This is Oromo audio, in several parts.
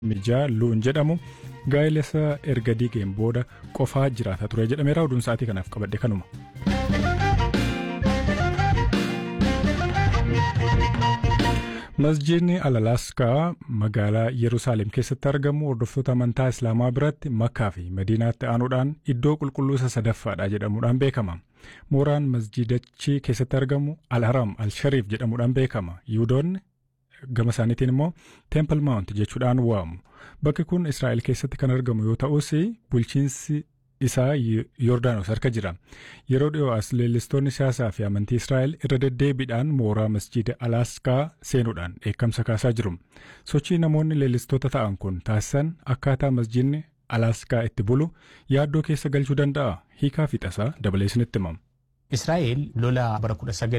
mijaa luun jedhamu gaa'elessa erga diigeen booda qofaa jiraata ture jedhameera oduun sa'aatii kanaaf qabadhe kanuma. masjiidni alalaaskaa magaalaa yerusaalem keessatti argamu hordoftoota amantaa islaamaa biratti makkaa fi madiinaatti aanuudhaan iddoo qulqulluu isa sadaffaadha jedhamuudhaan beekama mooraan masjiidachi keessatti argamu al-haram al-shariif jedhamuudhaan beekama yihudoonni gama isaaniitiin immoo teempel maawunt jechuudhaan waamu bakki kun israa'el keessatti kan argamu yoo ta'us bulchiinsi isaa Yordaanos harka jira. Yeroo dhiyoo as leellistoonni siyaasaa fi amantii Israa'el irra deddeebiidhaan mooraa masjiida Alaaskaa seenuudhaan dheekkamsa kaasaa jiru. Sochii namoonni leellistoota ta'an kun taasisan akkaataa masjiidni Alaaskaa itti bulu yaaddoo keessa galchuu danda'a. Hiikaa fi tasaa dabalee isinitti himamu. Israa'el lola bara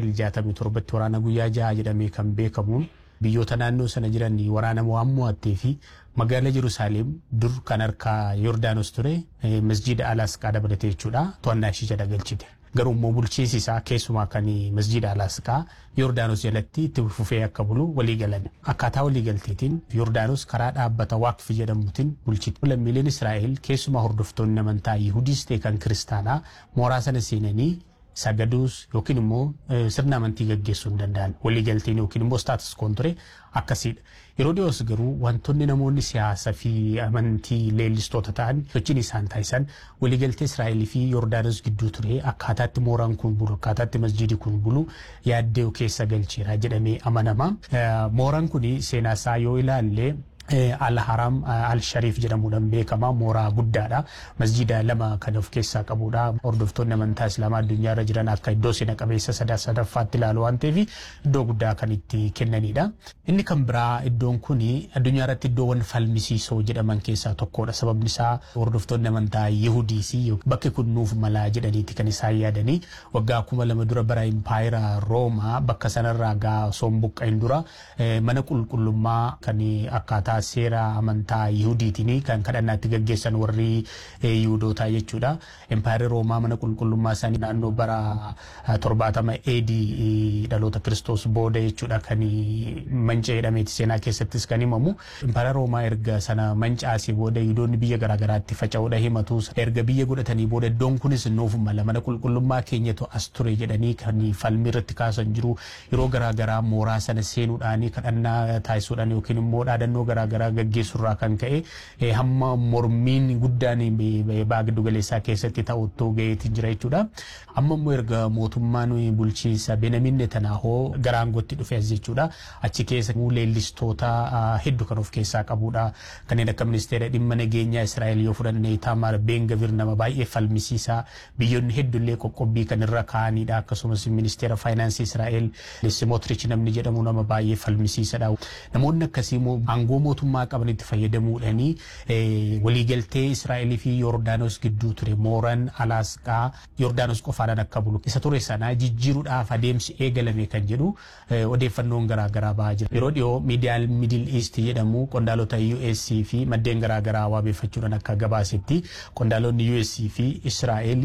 1967tti waraana guyyaa jaha jedhamee kan beekamuun biyyoota naannoo sana jiran waraana waan mo'attee fi magaalaa Yerusaalem dur kan harkaa Yordaanos ture masjiida Alaasqaa dabalatee jechuudha to'annaa ishee jala galchite. Garuu immoo bulchiinsi isaa keessumaa kan masjiida Alaasqaa Yordaanos jalatti itti fufee akka bulu walii galan. Akkaataa walii galteetiin Yordaanos karaa dhaabbata waaqfi jedhamuutiin bulchite. Lammiileen Israa'el keessumaa hordoftoonni amantaa Yihudiis ta'e kan kiristaanaa mooraa sana seenanii sagaduus yookiin immoo sirna amantii gaggeessuu hin danda'an waliigalteen yookiin immoo staatus koon ture akkasiidha. Yeroo dhiyoos garuu wantoonni namoonni siyaasaa fi amantii leellistoota ta'an sochiin isaan taasisan waliigaltee Israa'el fi Yordaanos gidduu ture akkaataatti mooraan kun bulu akkaataatti masjiidi kun bulu yaaddoo keessa galcheera jedhamee amanama. Mooraan kun seenaa isaa yoo ilaalle Al-Haram Al-Shariif jedhamuudhaan beekama. Mooraa guddaadha. Masjiida lama kan of keessaa qabudha. Hordoftoonni amantaa Islaamaa addunyaa irra jiran akka iddoo seena qabeessa sadaffaatti ilaalu waan ta'eef iddoo guddaa kan itti kennanidha. Inni kan biraa iddoon kun addunyaa irratti iddoowwan falmisiisoo jedhaman keessaa tokkodha. Sababni isaa hordoftoonni amantaa Yihudiis bakki kun nuuf malaa jedhaniiti kan isaan yaadanii waggaa kuma lama dura bara impaayira Roomaa bakka sanarraa gaa sombuqqa'in dura mana qulqullummaa kan akkaataa seera amantaa Yihudiitiin kan kadhannaatti gaggeessan warri Yihudootaa jechuudha. Empaayirri Roomaa mana qulqullummaa isaanii naannoo bara torbaatama eedii dhaloota Kiristoos booda jechuudha kan manca'ee jedhameeti seenaa keessattis kan himamu. Empaayirri Roomaa erga sana mancaasee booda Yihudoonni biyya garaagaraatti faca'uudha himatu. Erga biyya godhatanii booda iddoon kunis nuuf mala mana qulqullummaa keenyatu as ture jedhanii kan falmii irratti kaasan jiru. Yeroo garaagaraa mooraa sana seenuudhaan kadhannaa taasisuudhaan yookiin immoo dhaadannoo garaagaraa gaggeessurraa kan ka'e hamma mormiin guddaan baa giddu galeessaa keessatti ta'uttoo ga'eetii jira jechuudha. Amma immoo erga mootummaan bulchiinsa Benyamin Netanyahoo gara aangootti dhufe as jechuudha. Achi keessa leellistoota hedduu kan of keessaa qabudha. Kanneen akka ministeera dhimma nageenyaa Israa'el yoo fudhanne Taamaar Ben-Gavir nama baay'ee falmisiisaa biyyoonni hedduullee qoqqobbii kan irra kaa'anidha. Akkasumas ministeera faayinaansii Israa'el Simotrich namni jedhamu nama baay'ee falmisiisadha. Namoonni akkasii immoo aangoo mootummaa qabanitti fayyadamuudhaanii waliigaltee Israa'elii fi Yordaanos gidduu ture mooraan Alaasqaa Yordaanos qofaadhaan akka bulu isa ture sana jijjiiruudhaaf adeemsi eegalame kan jedhu odeeffannoon garaagaraa bahaa jira. Yeroo dhiyoo miidiyaan Middle East jedhamu qondaalota US fi maddeen garaagaraa waabeeffachuudhaan akka gabaasetti qondaalonni US fi Israa'el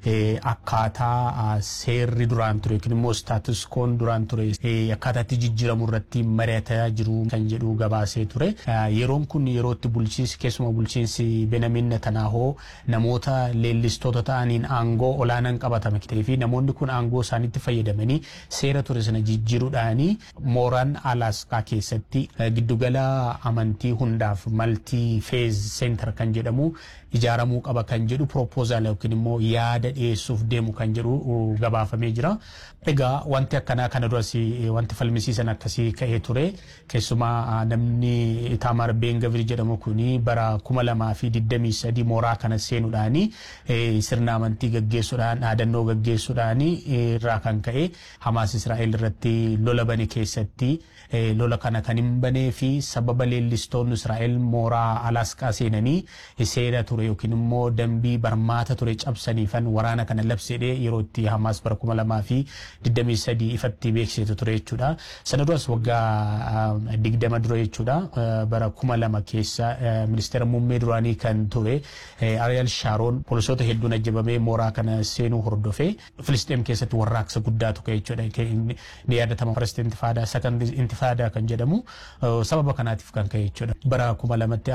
akkaataa seerri duraan ture yookiin immoo staatus koon duraan ture akkaataatti jijjiiramu irratti mari'ataa jiru kan jedhu gabaasee ture. Yeroon kun yerootti bulchiinsi keessumaa bulchiinsi Benyamin Netanyahoo namoota leellistoota ta'aniin aangoo olaanaan qabatame fi namoonni kun aangoo isaaniitti fayyadamanii seera ture sana jijjiiruudhaanii mooraan Alaasqaa keessatti giddugala amantii hundaaf maltii feez seentar kan jedhamu ijaaramuu qaba kan jedhu propoozaal yookiin immoo yaada dhiyeessuuf deemu kan jedhu gabaafamee jira. Egaa wanti akkanaa kana duras wanti falmisiisan akkasii ka'ee ture keessumaa namni Taamaar Ben-Gavir jedhamu kuni bara kuma lamaa fi digdamii sadii mooraa kana seenuudhaani sirna amantii gaggeessuudhaan dhaadannoo gaggeessuudhaan irraa kan ka'e Hamaas Israa'el irratti lola bane keessatti lola kana kan hin banee fi sababa leellistoonni Israa'el mooraa Alaasqaa seenanii seera ture yookiin immoo dambii barmaata ture cabsaniifan waraana kana labsedhee yeroo itti Hamaas bara kuma lamaa fi digdamii sadii ifatti beeksisetu ture jechuudha. Sana duras waggaa digdama dura jechuudha bara kuma lama keessa ministeera muummee duraanii kan ture Ariyaal Shaaroon poolisoota hedduun ajjabamee mooraa kana seenuu hordofee Filisxeem keessatti warraaqsa guddaatu ka'e jechuudha. Ni yaadatama first intifaadaa second intifaadaa kan jedhamu sababa kanaatiif kan ka'e jechuudha. Bara kuma lamatti